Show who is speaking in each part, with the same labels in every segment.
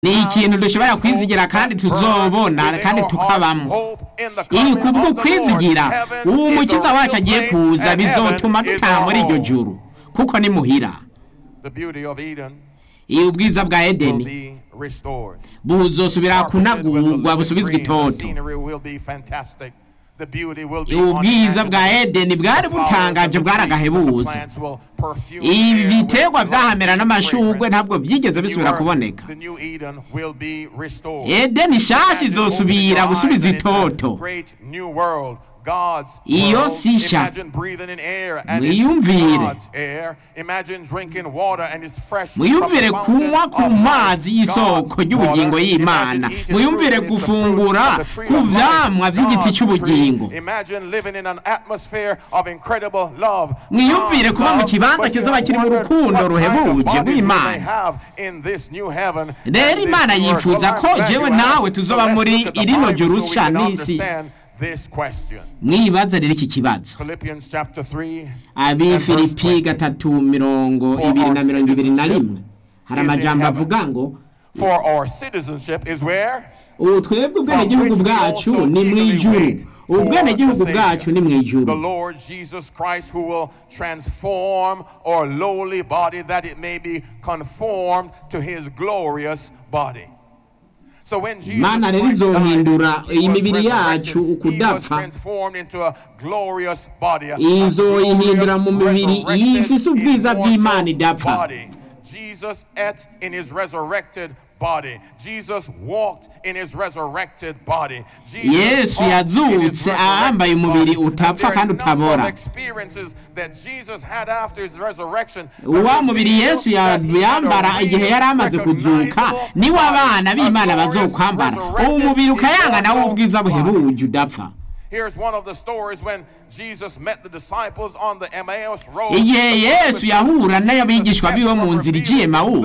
Speaker 1: ni ikintu dushobora kwizigira kandi tuzobona kandi tukabamo iyi kubwo kwizigira uwo mukiza wacu agiye kuza bizotuma dutaha muri iryo juru kuko ni muhira
Speaker 2: The beauty of Eden
Speaker 1: iyi ubwiza bwa
Speaker 2: will
Speaker 1: edeni
Speaker 2: be restored.
Speaker 1: buzosubira
Speaker 2: Carpeted with the
Speaker 1: kunagurwa
Speaker 2: living
Speaker 1: busubizwe
Speaker 2: green, the
Speaker 1: itoto
Speaker 2: scenery will be fantastic. The beauty will be
Speaker 1: ubwiza bwa
Speaker 2: unmatched.
Speaker 1: edeni bwari
Speaker 2: The flowers
Speaker 1: butangaje
Speaker 2: and the trees and the
Speaker 1: bwaragahebuza
Speaker 2: plants will perfume
Speaker 1: ibi
Speaker 2: the air
Speaker 1: biterwa
Speaker 2: with
Speaker 1: vyahamera
Speaker 2: lovely
Speaker 1: n'amashugwe
Speaker 2: fragrance.
Speaker 1: ntabwo vyigeze
Speaker 2: The new
Speaker 1: bisubira
Speaker 2: earth,
Speaker 1: kuboneka
Speaker 2: the new Eden will be restored.
Speaker 1: edeni nshasha izosubira gusubiza itoto
Speaker 2: Great new world. God's
Speaker 1: Iyo
Speaker 2: world.
Speaker 1: si nshya.
Speaker 2: Imagine breathing in air and it's
Speaker 1: Mwiyumvire.
Speaker 2: God's air. Imagine drinking water and it's fresh from
Speaker 1: mwiyumvire
Speaker 2: the fountain
Speaker 1: kunywa ku
Speaker 2: of
Speaker 1: mazi
Speaker 2: life.
Speaker 1: y'isoko
Speaker 2: God's
Speaker 1: ry'ubugingo
Speaker 2: water.
Speaker 1: y'imana
Speaker 2: Imagine eating
Speaker 1: mwiyumvire
Speaker 2: fruit and it's the fruit
Speaker 1: gufungura
Speaker 2: of the tree
Speaker 1: ku
Speaker 2: of life.
Speaker 1: vyamwa vy'igiti
Speaker 2: God's
Speaker 1: c'ubugingo
Speaker 2: tree. Imagine living in an atmosphere of incredible love.
Speaker 1: Mwiyumvire
Speaker 2: God's
Speaker 1: kuba mu
Speaker 2: love,
Speaker 1: kibanza
Speaker 2: but you
Speaker 1: kizoba kiri mu
Speaker 2: wonder
Speaker 1: rukundo
Speaker 2: what kind of
Speaker 1: ruhebuje
Speaker 2: bodies we
Speaker 1: rw'Imana.
Speaker 2: may have in this new heaven and
Speaker 1: rero
Speaker 2: this
Speaker 1: imana
Speaker 2: new earth.
Speaker 1: yifuza
Speaker 2: Well,
Speaker 1: ko
Speaker 2: I'm glad
Speaker 1: jewe
Speaker 2: you asked.
Speaker 1: nawe
Speaker 2: So
Speaker 1: tuzoba
Speaker 2: let's
Speaker 1: muri
Speaker 2: look at the
Speaker 1: irino
Speaker 2: Bible
Speaker 1: juru
Speaker 2: so we
Speaker 1: sha
Speaker 2: can
Speaker 1: n'isi
Speaker 2: understand this question.
Speaker 1: mwibaza rero iki kibazo
Speaker 2: Philippians chapter 3
Speaker 1: abifilipi gatatu mirongo ibiri na mirongo ibiri na rimwe hari amajambo avuga ngo
Speaker 2: For our citizenship is where?
Speaker 1: ubu twebwe ubwenegihugu bwacu ni mu ijuru ubwenegihugu bwacu ni mu
Speaker 2: The
Speaker 1: ijuru
Speaker 2: Lord Jesus Christ who will transform our lowly body that it may be conformed to his glorious body. So when Jesus
Speaker 1: Imana rero
Speaker 2: Christ died,
Speaker 1: izohindura
Speaker 2: he was
Speaker 1: imibiri yacu
Speaker 2: resurrected. He was
Speaker 1: ukudapfa
Speaker 2: transformed into a glorious body. a
Speaker 1: izoyihindura mu
Speaker 2: glorious,
Speaker 1: mibiri
Speaker 2: resurrected,
Speaker 1: ifise ubwiza
Speaker 2: immortal
Speaker 1: bw'Imana idapfa.
Speaker 2: body. Jesus ate in his resurrected body. Jesus walked in his resurrected body. Jesus
Speaker 1: Yesu
Speaker 2: talked in his
Speaker 1: yazutse ahambaye
Speaker 2: resurrected
Speaker 1: umubiri
Speaker 2: body.
Speaker 1: utapfa
Speaker 2: And there are
Speaker 1: kandi
Speaker 2: a number of
Speaker 1: utabora.
Speaker 2: experiences that Jesus had after his resurrection
Speaker 1: wa mubiri yesu ya-
Speaker 2: that he had a
Speaker 1: yambara igihe yari amaze kuzuka
Speaker 2: recognizable
Speaker 1: niwo abana
Speaker 2: body,
Speaker 1: b'imana
Speaker 2: a glorious
Speaker 1: bazokwambara
Speaker 2: resurrected
Speaker 1: uwo mubiri ukayanga nawo
Speaker 2: immortal
Speaker 1: ubwiza
Speaker 2: body.
Speaker 1: buhebuje udapfa
Speaker 2: Here's one of the stories when Jesus met the disciples on the Emmaus road.
Speaker 1: igihe yesu yahura n'abigishwa biwe mu nzira igiye mawusi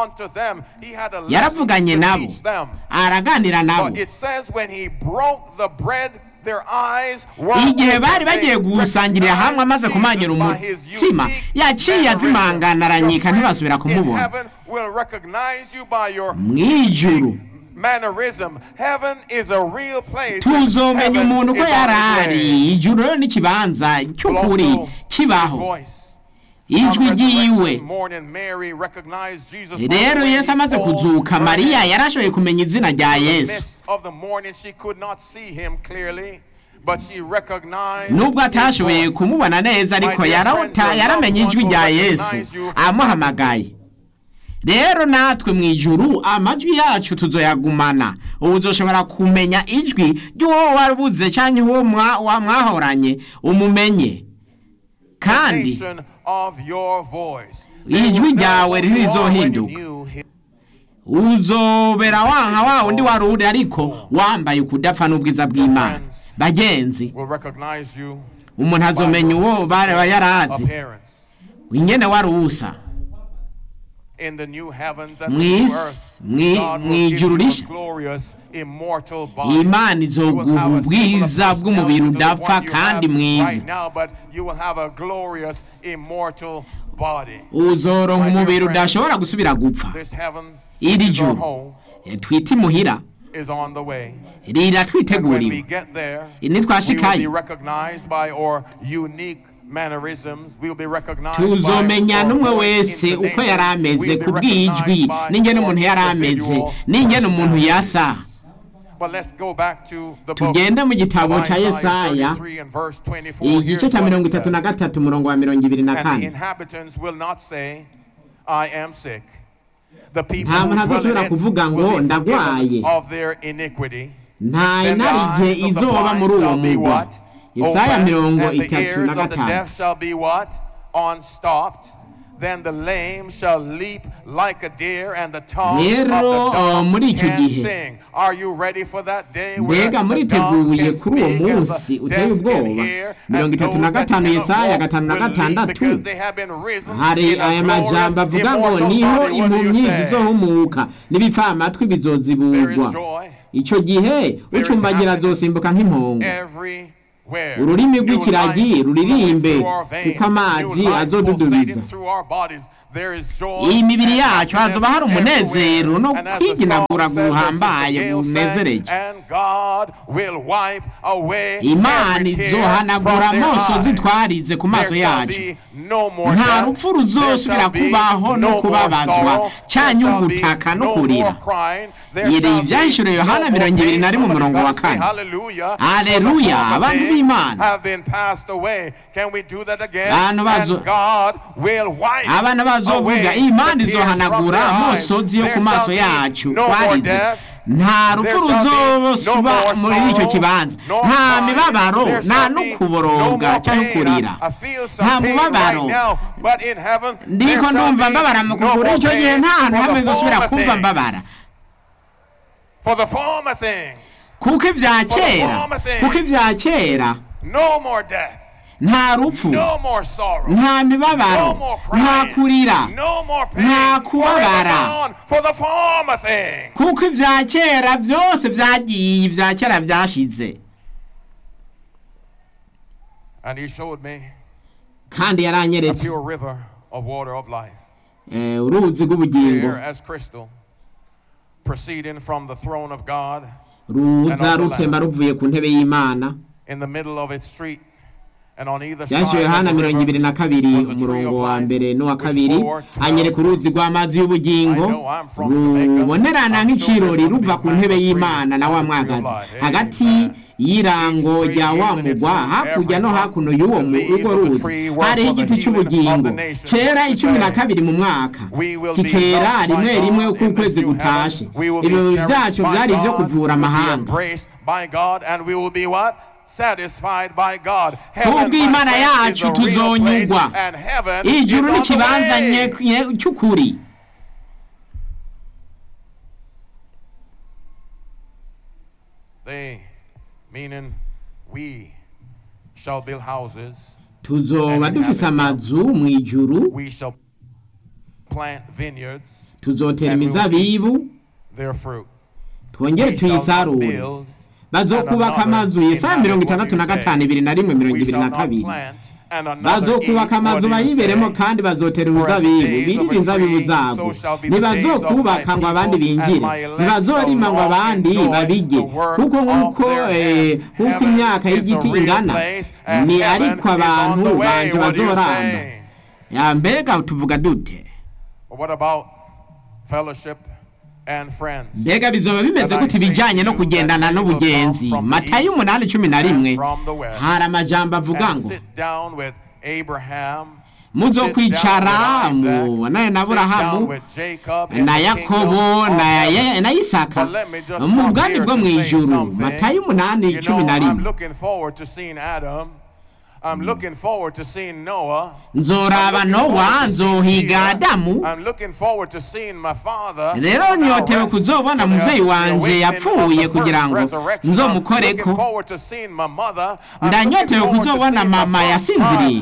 Speaker 2: mawusi
Speaker 1: yaravuganye nabo araganira nabo
Speaker 2: But it says when he broke the bread, their eyes were
Speaker 1: igihe bari
Speaker 2: opened.
Speaker 1: bagiye
Speaker 2: They
Speaker 1: gusangira hamwe amaze
Speaker 2: recognized
Speaker 1: kumanyura
Speaker 2: Jesus by his
Speaker 1: umutsima
Speaker 2: unique
Speaker 1: yaciye
Speaker 2: mannerism.
Speaker 1: azimanganaranyika
Speaker 2: Your
Speaker 1: ntibasubira
Speaker 2: friends in
Speaker 1: kumubona
Speaker 2: heaven will recognize you by your
Speaker 1: mw'ijuru
Speaker 2: mannerism. Heaven is a real place.
Speaker 1: tuzomenya
Speaker 2: Heaven
Speaker 1: umuntu ko
Speaker 2: is on
Speaker 1: yari
Speaker 2: its way.
Speaker 1: ari ijuru rero n'ikibanza
Speaker 2: Will
Speaker 1: cy'ukuri
Speaker 2: also his
Speaker 1: kibaho
Speaker 2: voice.
Speaker 1: ijwi
Speaker 2: On
Speaker 1: ryiwe
Speaker 2: resurrection morning, Mary recognized Jesus from
Speaker 1: rero
Speaker 2: the
Speaker 1: yesu
Speaker 2: way
Speaker 1: amaze
Speaker 2: he called
Speaker 1: kuzuka
Speaker 2: her
Speaker 1: mariya
Speaker 2: name.
Speaker 1: yarashoboye kumenya izina rya
Speaker 2: In the
Speaker 1: yesu
Speaker 2: midst of the morning, she could not see him clearly, but she recognized
Speaker 1: nubwo
Speaker 2: his
Speaker 1: atashoboye
Speaker 2: voice.
Speaker 1: kumubona neza ariko
Speaker 2: My dear
Speaker 1: yarota
Speaker 2: friends, your
Speaker 1: yaramenye
Speaker 2: loved
Speaker 1: ijwi
Speaker 2: ones
Speaker 1: rya
Speaker 2: will
Speaker 1: yesu
Speaker 2: recognize you.
Speaker 1: amuhamagaye rero natwe mu ijuru amajwi yacu tuzoyagumana ubu uzoshobora kumenya ijwi ry'uwo wabuze cyangwa uwo mwa- wa- mwahoranye umumenye kandi
Speaker 2: Nation of your voice.
Speaker 1: Ijwi
Speaker 2: They will know
Speaker 1: ryawe
Speaker 2: who you are when you
Speaker 1: ririzohinduka.
Speaker 2: knew him.
Speaker 1: uzobera wanka wa undi wari uri ariko wambaye ukudapfa n'ubwiza bw'imana bagenzi
Speaker 2: Will recognize you
Speaker 1: umuntu azomenya uwo baraba yarazi
Speaker 2: appearance.
Speaker 1: ingene wari uwusa
Speaker 2: In the new heavens and
Speaker 1: Mu
Speaker 2: the new
Speaker 1: isi-
Speaker 2: earth,
Speaker 1: mu-
Speaker 2: God
Speaker 1: mu
Speaker 2: will give
Speaker 1: ijuru
Speaker 2: you a
Speaker 1: rishya.
Speaker 2: glorious, immortal body.
Speaker 1: imana
Speaker 2: You will
Speaker 1: izoguha
Speaker 2: have a
Speaker 1: ubwiza
Speaker 2: similar
Speaker 1: bw'umubiri
Speaker 2: personality to the
Speaker 1: udapfa
Speaker 2: one you
Speaker 1: kandi
Speaker 2: have
Speaker 1: mwiza
Speaker 2: right now, but you will have a glorious, immortal body.
Speaker 1: uzoronka
Speaker 2: My dear
Speaker 1: umubiri
Speaker 2: friends,
Speaker 1: udashobora gusubira gupfa
Speaker 2: This heaven,
Speaker 1: iri
Speaker 2: which is our
Speaker 1: juru
Speaker 2: home,
Speaker 1: eh, twita imuhira
Speaker 2: is on the way. And when we
Speaker 1: riratwiteguriwe
Speaker 2: get there, we will
Speaker 1: nitwashikayo
Speaker 2: be recognized by our unique mannerisms. We will be recognized
Speaker 1: tuzomenya
Speaker 2: by
Speaker 1: n'umwe
Speaker 2: our
Speaker 1: wese uko
Speaker 2: intonation.
Speaker 1: yari ameze
Speaker 2: We will be
Speaker 1: ku bw'ijwi
Speaker 2: recognized by
Speaker 1: n'ingene
Speaker 2: our
Speaker 1: umuntu yari ameze
Speaker 2: individual
Speaker 1: n'ingene umuntu
Speaker 2: personalities.
Speaker 1: yasa
Speaker 2: But let's go back to the book
Speaker 1: tugende mu gitabo
Speaker 2: of
Speaker 1: ca
Speaker 2: Isaiah
Speaker 1: yesaya
Speaker 2: 33 and verse 24. Here's
Speaker 1: igice cya
Speaker 2: what
Speaker 1: mirongo
Speaker 2: it
Speaker 1: itatu na
Speaker 2: says.
Speaker 1: gatatu umurongo wa mirongo ibiri na
Speaker 2: And the
Speaker 1: kane
Speaker 2: inhabitants will not say, I am sick. The people
Speaker 1: Nta
Speaker 2: who
Speaker 1: muntu
Speaker 2: dwell
Speaker 1: azosubira
Speaker 2: in it
Speaker 1: kuvuga ngo,
Speaker 2: will be
Speaker 1: "Ndagwaye."
Speaker 2: forgiven of their iniquity.
Speaker 1: nta
Speaker 2: Then the
Speaker 1: inarije
Speaker 2: eyes of the
Speaker 1: izoba
Speaker 2: blind
Speaker 1: muri uwo
Speaker 2: shall be
Speaker 1: mugwa
Speaker 2: what?
Speaker 1: yesaya
Speaker 2: Opened,
Speaker 1: mirongo
Speaker 2: and the
Speaker 1: itatu
Speaker 2: ears
Speaker 1: na
Speaker 2: of the
Speaker 1: gatanu
Speaker 2: deaf shall be what? Unstopped. Then the lame shall leap like a deer, and the tongue
Speaker 1: Rero,
Speaker 2: of the
Speaker 1: uh,
Speaker 2: dumb
Speaker 1: muri icyo
Speaker 2: can
Speaker 1: gihe,
Speaker 2: sing. Are you ready for that day where
Speaker 1: mbega
Speaker 2: the dumb
Speaker 1: muriteguye
Speaker 2: can
Speaker 1: kuri uwo
Speaker 2: speak and
Speaker 1: munsi
Speaker 2: the
Speaker 1: uteye
Speaker 2: deaf can
Speaker 1: ubwoba
Speaker 2: hear,
Speaker 1: mirongo
Speaker 2: and
Speaker 1: itatu na
Speaker 2: those that
Speaker 1: gatanu
Speaker 2: cannot
Speaker 1: yesaya
Speaker 2: walk
Speaker 1: gatanu na
Speaker 2: will leap
Speaker 1: gatandatu
Speaker 2: because they have been risen
Speaker 1: hari
Speaker 2: in a
Speaker 1: aya
Speaker 2: glorious,
Speaker 1: majambo avuga ngo
Speaker 2: immortal
Speaker 1: niho
Speaker 2: body. What do you
Speaker 1: impumyi
Speaker 2: say?
Speaker 1: zizohumuka n'ibipfamatwi
Speaker 2: There is
Speaker 1: bizoziburwa
Speaker 2: joy
Speaker 1: icyo gihe ucumbagira azosimbuka nk'impongo
Speaker 2: everywhere.
Speaker 1: ururimi
Speaker 2: New
Speaker 1: rw'ikiragi
Speaker 2: life
Speaker 1: ruririmbe
Speaker 2: flowing through our veins.
Speaker 1: kuko amazi
Speaker 2: New life
Speaker 1: azodudubiza
Speaker 2: pulsating through our bodies. there is joy
Speaker 1: iyi mibiri
Speaker 2: and
Speaker 1: yacu hazoba hari
Speaker 2: happiness
Speaker 1: umunezero no
Speaker 2: everywhere. And as the
Speaker 1: kwiginagura
Speaker 2: song says,
Speaker 1: guhambaye
Speaker 2: as the gale
Speaker 1: gunezereje
Speaker 2: sang, and God will wipe away
Speaker 1: imana
Speaker 2: every tear
Speaker 1: izohanagura
Speaker 2: from their
Speaker 1: amosozi
Speaker 2: eyes.
Speaker 1: twarize ku maso
Speaker 2: There shall
Speaker 1: yacu
Speaker 2: be no more
Speaker 1: nta
Speaker 2: death.
Speaker 1: rupfu
Speaker 2: There
Speaker 1: ruzosubira
Speaker 2: shall be
Speaker 1: kubaho no
Speaker 2: no more
Speaker 1: kubabazwa
Speaker 2: sorrow.
Speaker 1: canke
Speaker 2: There shall be
Speaker 1: ugutaka no
Speaker 2: no
Speaker 1: kurira
Speaker 2: more crying. There
Speaker 1: Yere
Speaker 2: shall be
Speaker 1: ivyahishuriwe Yohana
Speaker 2: no more
Speaker 1: mirongo ibiri na
Speaker 2: pain.
Speaker 1: rimwe
Speaker 2: Somebody
Speaker 1: umurongo wa
Speaker 2: gotta say
Speaker 1: kane.
Speaker 2: hallelujah.
Speaker 1: Hallelujah.
Speaker 2: For the former
Speaker 1: Abantu
Speaker 2: things
Speaker 1: b'Imana.
Speaker 2: have been passed away. Can we do that again?
Speaker 1: Abantu bazo-
Speaker 2: And God will wipe
Speaker 1: abana bazovuga
Speaker 2: away
Speaker 1: imana
Speaker 2: the tears from
Speaker 1: izohanagura
Speaker 2: their eyes.
Speaker 1: amosozi yo
Speaker 2: There
Speaker 1: ku maso
Speaker 2: shall be
Speaker 1: yacu
Speaker 2: no more
Speaker 1: twarize
Speaker 2: death.
Speaker 1: nta rupfu
Speaker 2: There shall be
Speaker 1: ruzosuba
Speaker 2: no more
Speaker 1: muri icyo
Speaker 2: sorrow,
Speaker 1: kibanza
Speaker 2: no
Speaker 1: nta
Speaker 2: crying.
Speaker 1: mibabaro
Speaker 2: There
Speaker 1: nta
Speaker 2: shall
Speaker 1: no
Speaker 2: be
Speaker 1: kuboroga
Speaker 2: no
Speaker 1: cyangwa
Speaker 2: more pain.
Speaker 1: kurira
Speaker 2: I- I feel some
Speaker 1: nta
Speaker 2: pain
Speaker 1: mubabaro
Speaker 2: right now, but in heaven, there
Speaker 1: ndiko
Speaker 2: shall
Speaker 1: ndumva
Speaker 2: be
Speaker 1: mbabara mu
Speaker 2: no
Speaker 1: kuguru
Speaker 2: more
Speaker 1: icyo gihe
Speaker 2: pain
Speaker 1: nta hantu
Speaker 2: for
Speaker 1: hamwe
Speaker 2: the
Speaker 1: nzosubira
Speaker 2: former
Speaker 1: kumva
Speaker 2: things.
Speaker 1: mbabara
Speaker 2: For the former things,
Speaker 1: kuko ibya kera
Speaker 2: former things.
Speaker 1: kuko ibya kera
Speaker 2: no more death,
Speaker 1: nta rupfu
Speaker 2: no more sorrow,
Speaker 1: nta
Speaker 2: no
Speaker 1: mibabaro
Speaker 2: more
Speaker 1: nta
Speaker 2: crying,
Speaker 1: kurira
Speaker 2: no more pain,
Speaker 1: nta kubabara.
Speaker 2: forever gone for the former things.
Speaker 1: kuko ibya kera byose byagiye ibya kera byashize
Speaker 2: And he showed me
Speaker 1: kandi
Speaker 2: a
Speaker 1: yaranyeretse
Speaker 2: pure river of water of life,
Speaker 1: eh, uruzi rw'ubugingo
Speaker 2: clear as crystal, proceeding from the throne of God.
Speaker 1: ruza rutemba ruvuye ku ntebe y'imana
Speaker 2: in the middle of its street. And on either side
Speaker 1: byashyiriwe
Speaker 2: of
Speaker 1: hana
Speaker 2: the
Speaker 1: mirongo ibiri
Speaker 2: river
Speaker 1: na kabiri
Speaker 2: was a tree
Speaker 1: umurongo
Speaker 2: of
Speaker 1: wa
Speaker 2: life,
Speaker 1: mbere n'uwa
Speaker 2: which
Speaker 1: kabiri
Speaker 2: bore twelve
Speaker 1: anyereka uruzi rw'amazi y'ubugingo
Speaker 2: I know I'm from Jamaica.
Speaker 1: rubonerana
Speaker 2: I'm
Speaker 1: nk'ikirori
Speaker 2: sure
Speaker 1: ruva ku
Speaker 2: there's
Speaker 1: ntebe
Speaker 2: a tree
Speaker 1: y'imana na wa
Speaker 2: of
Speaker 1: mwagazi
Speaker 2: life.
Speaker 1: hagati
Speaker 2: Amen.
Speaker 1: y'irango
Speaker 2: Each
Speaker 1: rya
Speaker 2: tree
Speaker 1: wa
Speaker 2: in its
Speaker 1: mugwa
Speaker 2: own
Speaker 1: hakurya no
Speaker 2: every
Speaker 1: hakuno y'uwo mu-
Speaker 2: the leaves
Speaker 1: urwo
Speaker 2: of the
Speaker 1: ruzi
Speaker 2: tree were
Speaker 1: hariho
Speaker 2: for the
Speaker 1: igiti
Speaker 2: healing of
Speaker 1: cy'ubugingo
Speaker 2: the nations.
Speaker 1: cyera
Speaker 2: What
Speaker 1: icumi na
Speaker 2: say?
Speaker 1: kabiri mu mwaka
Speaker 2: We will be
Speaker 1: kikera
Speaker 2: loved by
Speaker 1: rimwe
Speaker 2: God
Speaker 1: rimwe
Speaker 2: in
Speaker 1: uko
Speaker 2: this
Speaker 1: ukwezi
Speaker 2: new
Speaker 1: gutashe
Speaker 2: heaven. We will be
Speaker 1: ibirori
Speaker 2: cherished
Speaker 1: byacu
Speaker 2: by
Speaker 1: byari ibyo
Speaker 2: God.
Speaker 1: kuvura
Speaker 2: We'll be
Speaker 1: amahanga
Speaker 2: embraced by God and we will be what? Satisfied by God. Heaven, my
Speaker 1: kubw'imana
Speaker 2: friend, is
Speaker 1: yacu
Speaker 2: the real place,
Speaker 1: tuzonyugwa
Speaker 2: and heaven
Speaker 1: ijuru
Speaker 2: is on the
Speaker 1: n'ikibanza
Speaker 2: way.
Speaker 1: nye- nye- cy'ukuri
Speaker 2: They, meaning we, shall build houses,
Speaker 1: tuzoba dufise amazu mu ijuru
Speaker 2: we shall plant vineyards,
Speaker 1: tuzotera
Speaker 2: And we will
Speaker 1: imizabibu
Speaker 2: their fruit.
Speaker 1: twongere
Speaker 2: We shall not
Speaker 1: tuyisarure
Speaker 2: build,
Speaker 1: bazokubaka
Speaker 2: and
Speaker 1: amazu
Speaker 2: another
Speaker 1: yesaya
Speaker 2: inhabit
Speaker 1: mirongo
Speaker 2: what
Speaker 1: itandatu
Speaker 2: you
Speaker 1: na
Speaker 2: say.
Speaker 1: gatanu ibiri na rimwe mirongo
Speaker 2: We
Speaker 1: ibiri
Speaker 2: shall
Speaker 1: na
Speaker 2: not
Speaker 1: kabiri
Speaker 2: plant, and another
Speaker 1: bazokubaka
Speaker 2: eat
Speaker 1: amazu
Speaker 2: what you
Speaker 1: bayiberemo
Speaker 2: say.
Speaker 1: kandi bazotera
Speaker 2: For as the
Speaker 1: uruzabibu
Speaker 2: days of
Speaker 1: birire
Speaker 2: a
Speaker 1: inzabibu
Speaker 2: tree,
Speaker 1: zabo
Speaker 2: so shall be the days of
Speaker 1: ntibazokubaka
Speaker 2: my
Speaker 1: ngo abandi
Speaker 2: people,
Speaker 1: binjire
Speaker 2: and my elect
Speaker 1: ntibazorima
Speaker 2: shall
Speaker 1: ngo
Speaker 2: walk
Speaker 1: abandi
Speaker 2: in joy,
Speaker 1: babirye
Speaker 2: the work
Speaker 1: kuko
Speaker 2: of
Speaker 1: nk'uko
Speaker 2: their
Speaker 1: eh,
Speaker 2: hands.
Speaker 1: nk'uko
Speaker 2: Heaven
Speaker 1: imyaka
Speaker 2: is
Speaker 1: y'igiti
Speaker 2: the real
Speaker 1: ingana
Speaker 2: place, and
Speaker 1: ni
Speaker 2: heaven
Speaker 1: ariko
Speaker 2: is on
Speaker 1: abantu
Speaker 2: the way.
Speaker 1: banje
Speaker 2: What do you
Speaker 1: bazoramba
Speaker 2: say?
Speaker 1: Ya, mbega tuvuga dute
Speaker 2: But what about fellowship and friends?
Speaker 1: mbega bizoba bimeze gute ibijyanye no kugendana n'ubugenzi matayo umunani cumi na rimwe hari amajambo avuga
Speaker 2: And
Speaker 1: ngo
Speaker 2: sit down with Abraham,
Speaker 1: muzo
Speaker 2: sit
Speaker 1: kwicara
Speaker 2: down with Isaac,
Speaker 1: mubonane na
Speaker 2: sit down
Speaker 1: aburahamu
Speaker 2: with Jacob in
Speaker 1: na
Speaker 2: the
Speaker 1: yakobo
Speaker 2: kingdom of
Speaker 1: na
Speaker 2: heaven.
Speaker 1: Ye- na isaka
Speaker 2: But let me just
Speaker 1: mu
Speaker 2: stop
Speaker 1: bwami
Speaker 2: here
Speaker 1: bwo
Speaker 2: to
Speaker 1: mu
Speaker 2: say
Speaker 1: ijuru
Speaker 2: something.
Speaker 1: matayo umunani
Speaker 2: You
Speaker 1: cumi
Speaker 2: know,
Speaker 1: na
Speaker 2: I'm
Speaker 1: rimwe
Speaker 2: looking forward to seeing Adam. I'm looking forward to seeing Noah.
Speaker 1: nzoraba
Speaker 2: I'm looking
Speaker 1: nowa
Speaker 2: forward to seeing
Speaker 1: nzohiga
Speaker 2: Peter.
Speaker 1: adamu
Speaker 2: I'm looking forward to seeing my father.
Speaker 1: rero nyotewe kuzobona umubyeyi wanje yapfuye kugira ngo nzomukoreko ndanyotewe kuzobona mama yasinziriye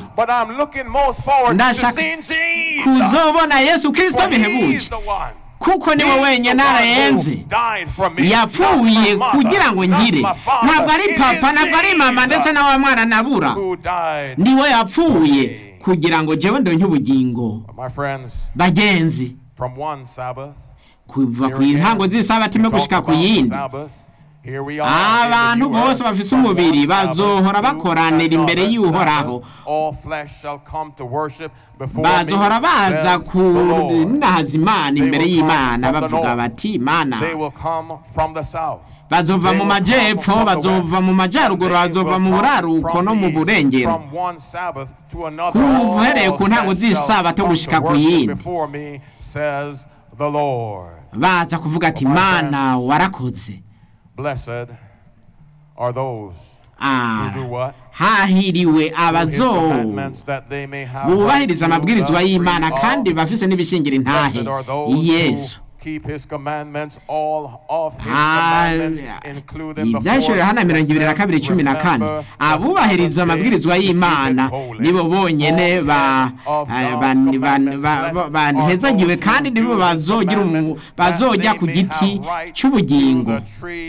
Speaker 1: ndashaka kuzobona yesu kirisito bihebuje kuko niwe wenyine arayenze yapfuye kugira ngo ngire ntabwo ari papa ntabwo ari mama ndetse na wa mwana nabura niwe yapfuye kugira ngo jewe ndonke ubugingo
Speaker 2: My friends,
Speaker 1: bagenzi
Speaker 2: from one Sabbath,
Speaker 1: kuva ku
Speaker 2: Here again,
Speaker 1: ntango z'isabati imwe
Speaker 2: we talk
Speaker 1: gushika ku
Speaker 2: about the
Speaker 1: yindi
Speaker 2: Sabbath. Here we are in the
Speaker 1: abantu
Speaker 2: new earth.
Speaker 1: bose bafise
Speaker 2: From
Speaker 1: umubiri
Speaker 2: one Sabbath
Speaker 1: bazohora
Speaker 2: to
Speaker 1: bakoranira imbere
Speaker 2: another
Speaker 1: y'uhoraho
Speaker 2: Sabbath, all flesh shall come to worship before
Speaker 1: bazohora
Speaker 2: me,
Speaker 1: baza
Speaker 2: says the Lord.
Speaker 1: kunahaza imana
Speaker 2: They
Speaker 1: imbere
Speaker 2: will come
Speaker 1: y'imana
Speaker 2: from the
Speaker 1: bavuga
Speaker 2: north.
Speaker 1: bati mana
Speaker 2: They will come from the south.
Speaker 1: bazova
Speaker 2: They
Speaker 1: mu
Speaker 2: will come
Speaker 1: majyepfo
Speaker 2: from the
Speaker 1: bazova mu
Speaker 2: west.
Speaker 1: majyaruguru
Speaker 2: And they
Speaker 1: bazova
Speaker 2: will
Speaker 1: mu
Speaker 2: come
Speaker 1: buraruko
Speaker 2: from
Speaker 1: no mu
Speaker 2: the east.
Speaker 1: burengero
Speaker 2: From one Sabbath to another,
Speaker 1: Kuva uhereye
Speaker 2: all
Speaker 1: ku ntango
Speaker 2: flesh shall
Speaker 1: z'isabato
Speaker 2: come to
Speaker 1: gushika ku
Speaker 2: worship
Speaker 1: yindi.
Speaker 2: before me, says the Lord.
Speaker 1: baza kuvuga ati
Speaker 2: My
Speaker 1: mana warakoze
Speaker 2: Blessed are those
Speaker 1: Ah,
Speaker 2: who do what?
Speaker 1: hahiriwe
Speaker 2: His
Speaker 1: abazo
Speaker 2: commandments that they may have
Speaker 1: bubahiriza
Speaker 2: right to
Speaker 1: amabwirizwa
Speaker 2: the
Speaker 1: y'imana
Speaker 2: free
Speaker 1: kandi
Speaker 2: of.
Speaker 1: bafise n'ibishingira intahe
Speaker 2: Blessed are those
Speaker 1: yesu
Speaker 2: who keep his commandments, all of his
Speaker 1: Ah,
Speaker 2: commandments, including the
Speaker 1: ibyahishuriwe hana mirongo ibiri na kabiri cumi na kane abubahiriza amabwirizwa y'imana nibo bonyene ba- eh, ban- ban- ba- ba- banhezagiwe kandi nibo bazogira umu- bazojya ku giti cy'ubugingo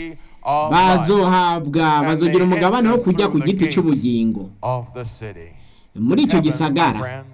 Speaker 1: bazohabwa bazogira umugabane wo kujya ku giti cy'ubugingo muri icyo gisagara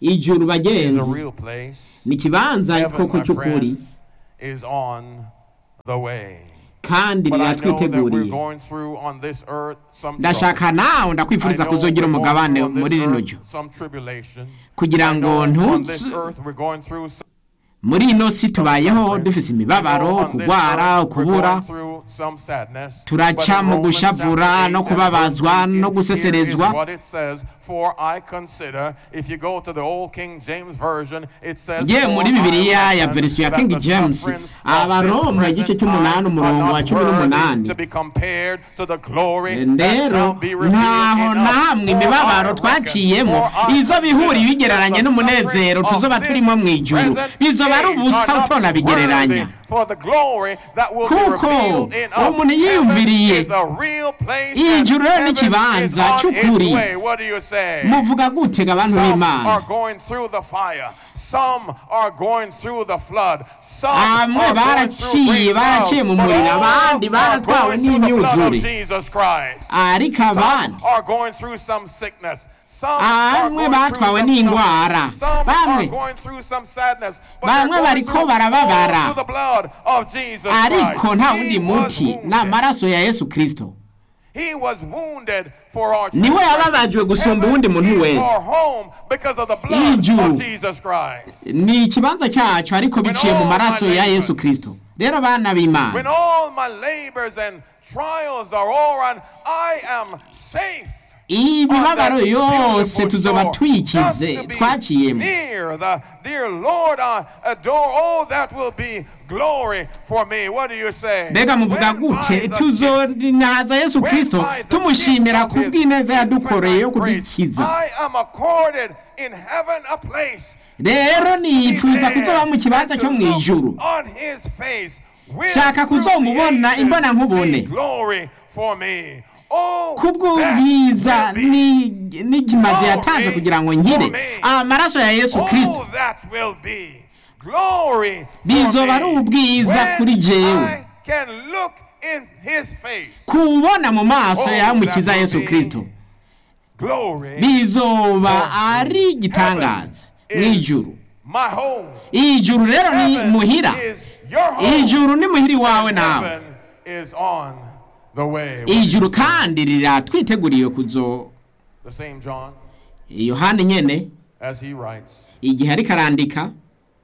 Speaker 1: ijuru
Speaker 2: is a
Speaker 1: bagenzi
Speaker 2: real place.
Speaker 1: ni ikibanza
Speaker 2: Heaven,
Speaker 1: koko
Speaker 2: my
Speaker 1: cy'ukuri
Speaker 2: friends, is on the way.
Speaker 1: kandi
Speaker 2: But I know that we're
Speaker 1: riratwiteguriye
Speaker 2: going through on this earth some trouble.
Speaker 1: ndashaka nawe ndakwifuriza
Speaker 2: I know
Speaker 1: kuzogira
Speaker 2: we're going
Speaker 1: umugabane
Speaker 2: through on this
Speaker 1: muri rino
Speaker 2: earth
Speaker 1: jyo
Speaker 2: some tribulation.
Speaker 1: kugira
Speaker 2: I
Speaker 1: ngo
Speaker 2: know on this
Speaker 1: ntuzu
Speaker 2: earth we're going through some
Speaker 1: muri ino si tubayeho dufise imibabaro
Speaker 2: on this
Speaker 1: kugwara
Speaker 2: earth we're
Speaker 1: ukubura
Speaker 2: going through some sadness.
Speaker 1: Turaca
Speaker 2: But in
Speaker 1: mu
Speaker 2: Romans
Speaker 1: gushavura
Speaker 2: chapter
Speaker 1: no
Speaker 2: 8 and
Speaker 1: kubabazwa
Speaker 2: verse
Speaker 1: no
Speaker 2: 18, here is
Speaker 1: guseserezwa.
Speaker 2: what it says, For I consider, if you go to the old King James Version, it says,
Speaker 1: ye
Speaker 2: "For
Speaker 1: muri
Speaker 2: I
Speaker 1: bibiliya ya
Speaker 2: reckon
Speaker 1: verisiyo ya
Speaker 2: that
Speaker 1: king
Speaker 2: the
Speaker 1: james
Speaker 2: sufferings of
Speaker 1: abaroma
Speaker 2: this
Speaker 1: igice
Speaker 2: present
Speaker 1: cy'umunani
Speaker 2: time
Speaker 1: umurongo
Speaker 2: are
Speaker 1: wa
Speaker 2: not
Speaker 1: cumi
Speaker 2: worthy
Speaker 1: n'umunani
Speaker 2: to be compared to the glory that
Speaker 1: rero
Speaker 2: shall be revealed
Speaker 1: ntaho
Speaker 2: in
Speaker 1: na
Speaker 2: us.
Speaker 1: hamwe
Speaker 2: For
Speaker 1: imibabaro
Speaker 2: I
Speaker 1: twaciyemo
Speaker 2: reckon, for I
Speaker 1: izo bihura
Speaker 2: consider
Speaker 1: ibigereranye
Speaker 2: that the
Speaker 1: n'umunezero
Speaker 2: sufferings
Speaker 1: tuzoba
Speaker 2: of
Speaker 1: turimo mu
Speaker 2: this
Speaker 1: ijuru
Speaker 2: present
Speaker 1: bizoba ari
Speaker 2: age
Speaker 1: ubusa
Speaker 2: are not
Speaker 1: utonabigereranya
Speaker 2: worthy for the glory that will be
Speaker 1: Kuko
Speaker 2: revealed in us.
Speaker 1: umuntu yiyumviriye
Speaker 2: Heaven is a real place
Speaker 1: ijuru
Speaker 2: and
Speaker 1: rero ni
Speaker 2: heaven
Speaker 1: ikibanza
Speaker 2: is on its
Speaker 1: cy'ukuri.
Speaker 2: way. What do you say?
Speaker 1: muvuga gutega abantu
Speaker 2: Some
Speaker 1: b'imana
Speaker 2: are going through the fire. Some are going through the flood. Some
Speaker 1: Bamwe
Speaker 2: are going through
Speaker 1: baraciye,
Speaker 2: great
Speaker 1: baraciye mu
Speaker 2: trials. But
Speaker 1: muriro,
Speaker 2: all
Speaker 1: abandi
Speaker 2: are
Speaker 1: baratwawe
Speaker 2: going through the blood of
Speaker 1: n'imyuzure.
Speaker 2: Jesus Christ.
Speaker 1: ariko
Speaker 2: Some
Speaker 1: abandi
Speaker 2: are going through some sickness. Some are
Speaker 1: Bamwe
Speaker 2: going through
Speaker 1: batwawe
Speaker 2: some
Speaker 1: n'indwara.
Speaker 2: suffering. Some
Speaker 1: Bamwe.
Speaker 2: are going through some sadness. But
Speaker 1: Bamwe
Speaker 2: they're going
Speaker 1: bariko
Speaker 2: through
Speaker 1: barababara.
Speaker 2: all through the blood of Jesus
Speaker 1: ariko
Speaker 2: Christ.
Speaker 1: nta
Speaker 2: He
Speaker 1: wundi
Speaker 2: was
Speaker 1: muti ni
Speaker 2: wounded.
Speaker 1: amaraso ya yesu kirisito
Speaker 2: He was wounded for our
Speaker 1: Niwe
Speaker 2: transgressions.
Speaker 1: yababajwe gusumba
Speaker 2: Heaven
Speaker 1: uwundi muntu
Speaker 2: is
Speaker 1: wese.
Speaker 2: our home because of the blood
Speaker 1: Ijuru.
Speaker 2: of Jesus Christ.
Speaker 1: ni ikibanza cyacu ariko biciye mu maraso ya yesu kirisito rero bana
Speaker 2: When
Speaker 1: b'imana
Speaker 2: all my labors and trials are over, I am safe.
Speaker 1: imibabaro yose tuzoba twikize
Speaker 2: twaciyemo
Speaker 1: twaciyemo
Speaker 2: near the dear Lord I adore oh that will be glory for me what do you say
Speaker 1: mbega muvuga
Speaker 2: When
Speaker 1: gute
Speaker 2: by the
Speaker 1: tuzorinaza yesu
Speaker 2: When
Speaker 1: kirisito
Speaker 2: by the
Speaker 1: tumushimira
Speaker 2: gift
Speaker 1: ku
Speaker 2: of his
Speaker 1: bw'ineza yadukoreye yo
Speaker 2: infinite grace,
Speaker 1: kudukiza
Speaker 2: I am accorded in heaven a place
Speaker 1: rero niyipfuza kuzoba mu kibanza cyo mu ijuru
Speaker 2: on his face will
Speaker 1: Shaka
Speaker 2: through
Speaker 1: kuzomubona
Speaker 2: the ages
Speaker 1: imbona nkubone.
Speaker 2: be glory for me oh
Speaker 1: kubw'ubwiza
Speaker 2: that will be
Speaker 1: ni- n'ikimazi yatanze kugira ngo nkire amaraso ya yesu kirisito
Speaker 2: Oh, that will be glory for
Speaker 1: Bizoba ari
Speaker 2: me.
Speaker 1: ubwiza
Speaker 2: When
Speaker 1: kuri jewe.
Speaker 2: I can look in his face.
Speaker 1: kubona mu maso
Speaker 2: Oh,
Speaker 1: yamukiza
Speaker 2: that will
Speaker 1: yesu
Speaker 2: be
Speaker 1: kirisito
Speaker 2: Glory.
Speaker 1: bizoba ari igitangaza mu ijuru
Speaker 2: My home.
Speaker 1: ijuru rero ni
Speaker 2: Heaven
Speaker 1: muhira
Speaker 2: is your home.
Speaker 1: ijuru ni muhira iwawe nawe
Speaker 2: Heaven is on the way.
Speaker 1: ijuru kandi riratwiteguriye kuzo
Speaker 2: The same John,
Speaker 1: yohani nyene
Speaker 2: as he writes,
Speaker 1: igihe ariko arandika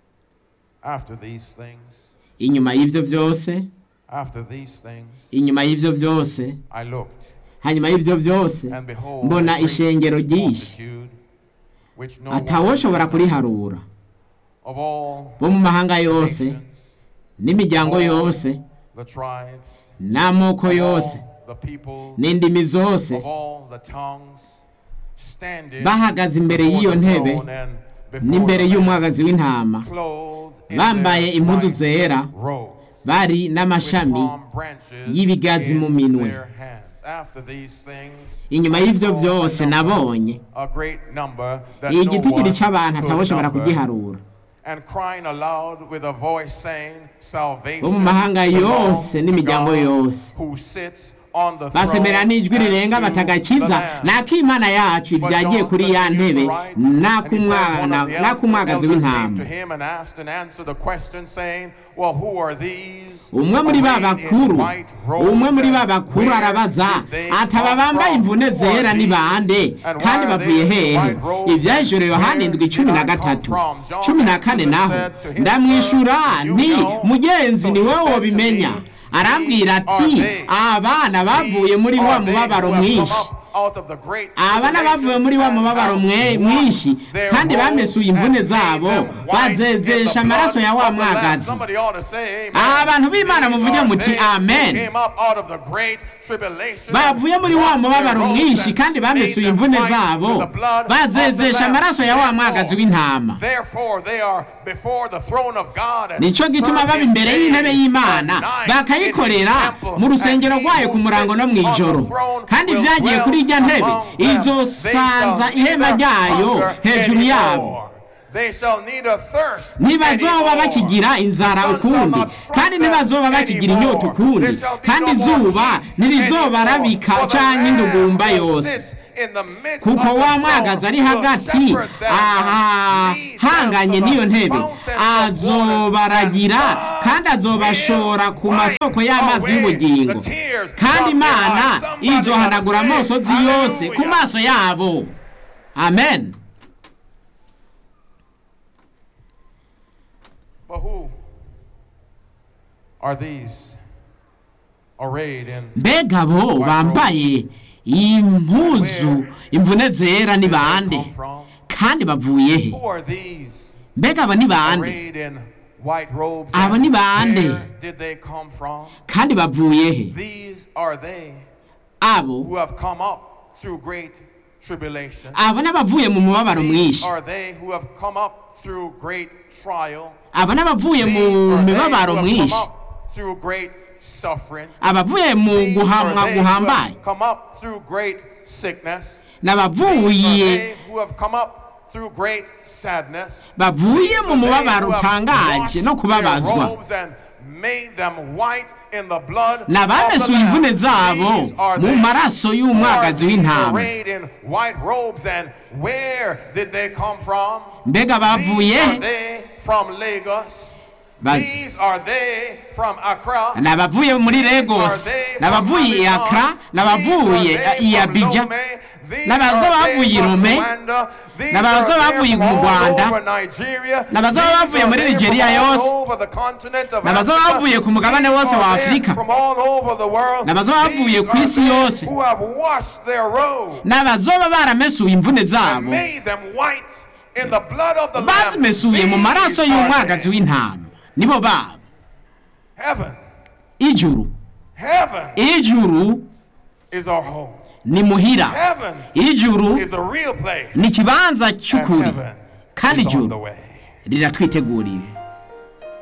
Speaker 2: after these things,
Speaker 1: inyuma y'ivyo vyose
Speaker 2: after these things,
Speaker 1: inyuma y'ivyo vyose
Speaker 2: I looked,
Speaker 1: hanyuma y'ivyo vyose
Speaker 2: and behold,
Speaker 1: mbona
Speaker 2: a great
Speaker 1: ishengero ryinshi
Speaker 2: multitude, which no one
Speaker 1: atawoshobora kuriharura
Speaker 2: of all
Speaker 1: bo mu mahanga yose
Speaker 2: nations,
Speaker 1: n'imiryango
Speaker 2: all
Speaker 1: yose
Speaker 2: the tribes,
Speaker 1: n'amoko
Speaker 2: of
Speaker 1: yose
Speaker 2: all the peoples,
Speaker 1: n'indimi zose
Speaker 2: of all the tongues, standing
Speaker 1: bahagaze imbere
Speaker 2: before
Speaker 1: y'iyo
Speaker 2: the
Speaker 1: ntebe
Speaker 2: throne and before
Speaker 1: n'imbere
Speaker 2: the Lamb,
Speaker 1: y'umwagazi w'intama
Speaker 2: clothed in
Speaker 1: bambaye
Speaker 2: their
Speaker 1: impuzu
Speaker 2: white
Speaker 1: zera
Speaker 2: robes,
Speaker 1: bari
Speaker 2: with
Speaker 1: n'amashami
Speaker 2: palm branches
Speaker 1: y'ibigazi
Speaker 2: in
Speaker 1: mu minwe.
Speaker 2: their hands. After these things,
Speaker 1: inyuma
Speaker 2: I
Speaker 1: y'ivyo
Speaker 2: saw
Speaker 1: vyose
Speaker 2: a number,
Speaker 1: nabonye
Speaker 2: a great number that no
Speaker 1: igitigiri
Speaker 2: one
Speaker 1: c'abantu
Speaker 2: could
Speaker 1: atawoshobora
Speaker 2: number,
Speaker 1: kugiharura
Speaker 2: and crying aloud with a voice saying, Salvation
Speaker 1: bo mu mahanga
Speaker 2: belongs
Speaker 1: yose
Speaker 2: to
Speaker 1: n'imiryango
Speaker 2: God
Speaker 1: yose
Speaker 2: who sits on the
Speaker 1: basemera
Speaker 2: throne
Speaker 1: n'ijwi
Speaker 2: and
Speaker 1: rirenga
Speaker 2: to
Speaker 1: batagakiza
Speaker 2: the Lamb.
Speaker 1: n'akimana yacu
Speaker 2: But
Speaker 1: ibyagiye
Speaker 2: John
Speaker 1: kuri ya
Speaker 2: continued
Speaker 1: ntebe
Speaker 2: to write, and he said, one
Speaker 1: n'ak'umwana
Speaker 2: of the
Speaker 1: n'ak'umwagazi
Speaker 2: elders came to
Speaker 1: w'intama
Speaker 2: him and asked and answered a question saying, Well, who are these?
Speaker 1: umwe muri ba
Speaker 2: arrayed in
Speaker 1: bakuru
Speaker 2: white robes,
Speaker 1: umwe muri ba
Speaker 2: and
Speaker 1: bakuru
Speaker 2: where
Speaker 1: arabaza
Speaker 2: did they
Speaker 1: ati aba
Speaker 2: come
Speaker 1: bambaye
Speaker 2: from?
Speaker 1: imvune
Speaker 2: Who are
Speaker 1: zera ni
Speaker 2: these?
Speaker 1: bande
Speaker 2: And
Speaker 1: kandi
Speaker 2: why are
Speaker 1: bavuye
Speaker 2: they in
Speaker 1: hehe
Speaker 2: white robes?
Speaker 1: ibyahishuro yohani
Speaker 2: Where
Speaker 1: indwi cumi
Speaker 2: did
Speaker 1: na
Speaker 2: I come
Speaker 1: gatatu
Speaker 2: from? John
Speaker 1: cumi na
Speaker 2: answered
Speaker 1: kane
Speaker 2: and
Speaker 1: naho
Speaker 2: said to him,
Speaker 1: ndamwishura
Speaker 2: Sir, you
Speaker 1: nti
Speaker 2: know.
Speaker 1: mugenzi
Speaker 2: So
Speaker 1: ni
Speaker 2: he
Speaker 1: wowe
Speaker 2: said to
Speaker 1: wobimenya
Speaker 2: me,
Speaker 1: arambwira
Speaker 2: These
Speaker 1: ati
Speaker 2: are they.
Speaker 1: abana bavuye muri wa
Speaker 2: Are they
Speaker 1: mubabaro
Speaker 2: who have come
Speaker 1: mwinshi
Speaker 2: up out of the great
Speaker 1: abana bavuye muri wa mubabaro mwe- mwinshi kandi bamesuye imvune zabo bazezesha amaraso ya wa mwagazi abantu b'imana muvuge muti amen bavuye muri wa mubabaro mwinshi kandi bamesuye imvune zabo bazezesha amaraso ya wa mwagazi w'intama nicyo gituma baba imbere y'intebe y'imana bakayikorera mu rusengero rwayo ku murango no mu ijoro kandi byagiye kuri irya ntebe izosanza ihema ryayo hejuru yabo ntibazoba bakigira inzara ukundi kandi ntibazoba bakigira inyota ukundi kandi izuba ntirizobarabika cyangwa indugumba yose
Speaker 2: in the midst
Speaker 1: kuko
Speaker 2: of the
Speaker 1: wa mwagazi ari
Speaker 2: throne
Speaker 1: hagati
Speaker 2: will shepherd them
Speaker 1: aha
Speaker 2: and lead them
Speaker 1: hanganye
Speaker 2: to
Speaker 1: n'iyo
Speaker 2: the
Speaker 1: ntebe
Speaker 2: fountains of water,
Speaker 1: azobaragira
Speaker 2: and God
Speaker 1: kandi azobashora ku
Speaker 2: will
Speaker 1: masoko
Speaker 2: wipe
Speaker 1: y'amazi
Speaker 2: away
Speaker 1: y'ubugingo
Speaker 2: the tears
Speaker 1: kandi
Speaker 2: from their
Speaker 1: imana
Speaker 2: eyes. Somebody
Speaker 1: izohanagura
Speaker 2: ought to say,
Speaker 1: amosozi yose ku
Speaker 2: "Hallelujah."
Speaker 1: maso yabo amen
Speaker 2: But who are these arrayed in
Speaker 1: mbega bo bambaye impuzu imvune zera ni
Speaker 2: Where did they
Speaker 1: bande
Speaker 2: come from?
Speaker 1: kandi bavuye he
Speaker 2: Who are these
Speaker 1: mbega aba ni bande
Speaker 2: arrayed in white robes?
Speaker 1: Aba
Speaker 2: and
Speaker 1: ni bande?
Speaker 2: Where did they come from?
Speaker 1: kandi bavuye he
Speaker 2: These are they
Speaker 1: abo
Speaker 2: who have come up through great tribulation.
Speaker 1: abo n'abavuye mu mubabaro
Speaker 2: These
Speaker 1: mwinshi
Speaker 2: are they who have come up through great trial.
Speaker 1: abo n'abavuye mu
Speaker 2: These are they
Speaker 1: mibabaro
Speaker 2: who have
Speaker 1: mwinshi
Speaker 2: come up through great suffering.
Speaker 1: abavuye mu
Speaker 2: These are
Speaker 1: guhamwa
Speaker 2: they who
Speaker 1: guhambaye
Speaker 2: have come up through great sickness. These
Speaker 1: n'abavuye
Speaker 2: are they who have come up through great sadness.
Speaker 1: bavuye mu
Speaker 2: These are they
Speaker 1: mubabaro
Speaker 2: who have
Speaker 1: utangaje
Speaker 2: washed
Speaker 1: no
Speaker 2: their
Speaker 1: kubabazwa
Speaker 2: robes and made them white in the blood of the
Speaker 1: n'abamesuye
Speaker 2: Lamb.
Speaker 1: imvune zabo
Speaker 2: These are
Speaker 1: mu
Speaker 2: they
Speaker 1: maraso
Speaker 2: who are
Speaker 1: y'umwagazi
Speaker 2: these
Speaker 1: w'intama
Speaker 2: arrayed in white robes and where did they come from?
Speaker 1: mbega bavuye
Speaker 2: These are
Speaker 1: he
Speaker 2: they from Lagos.
Speaker 1: Bazi.
Speaker 2: These are they from Accra.
Speaker 1: n'abavuye muri Lagos n'abavuye i Accra n'abavuye i Abidjan n'abaza bavuye i Lome n'abaza bavuye mu Rwanda n'abaza bavuye muri Nigeria yose n'abaza bavuye ku mugabane wose wa Afurika n'abaza bavuye ku isi yose n'abazoba baramesuye imvune zabo bazimesuye mu maraso y'umwagazi w'intama nibo babo
Speaker 2: Heaven,
Speaker 1: ijuru
Speaker 2: heaven
Speaker 1: ijuru
Speaker 2: is our home.
Speaker 1: ni muhira
Speaker 2: Heaven
Speaker 1: ijuru
Speaker 2: is a real place.
Speaker 1: ni ikibanza
Speaker 2: And
Speaker 1: cy'ukuri
Speaker 2: heaven
Speaker 1: kandi
Speaker 2: is on the
Speaker 1: ijuru
Speaker 2: way.
Speaker 1: riratwiteguriye